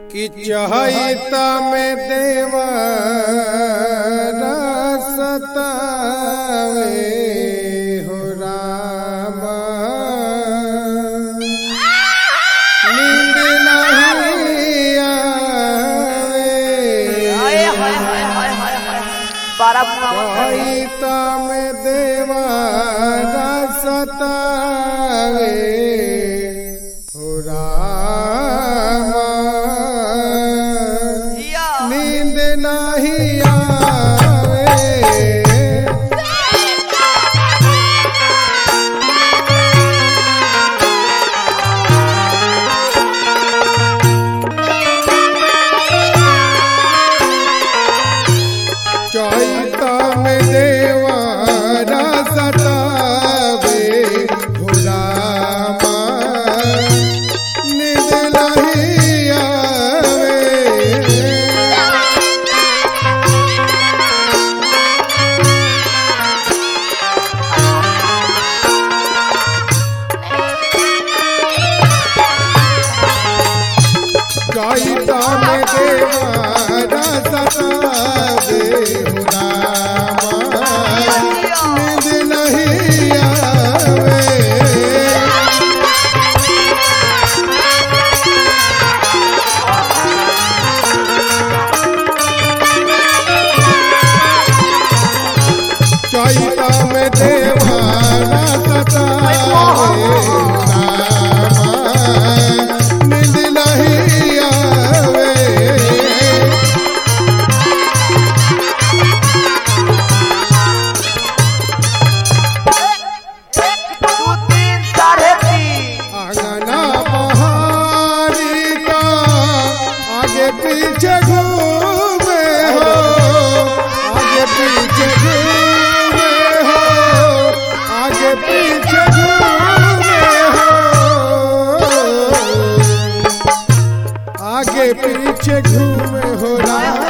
कि चहिता में देवा सतावे हो रामा नींद नहीं आवे हाय हाय हाय हाय हाय हाय बारा बुआ चहिता में देवा सतावे हो रामा जिया नींद नहीं आवे चैता में देवारा सतावे भुलामा नींद नहीं आवे गाइता में देवारा सतावे हो रामा नींद नहीं आवे चैता में देवारा सतावे हो रामा नींद नहीं आवे दो तीन साढ़े तीन आंगना बहारी का आगे पीछे घूमे हो आगे पीछे घूमे हो आगे पीछे घूमे हो आगे पीछे घूमे हो राम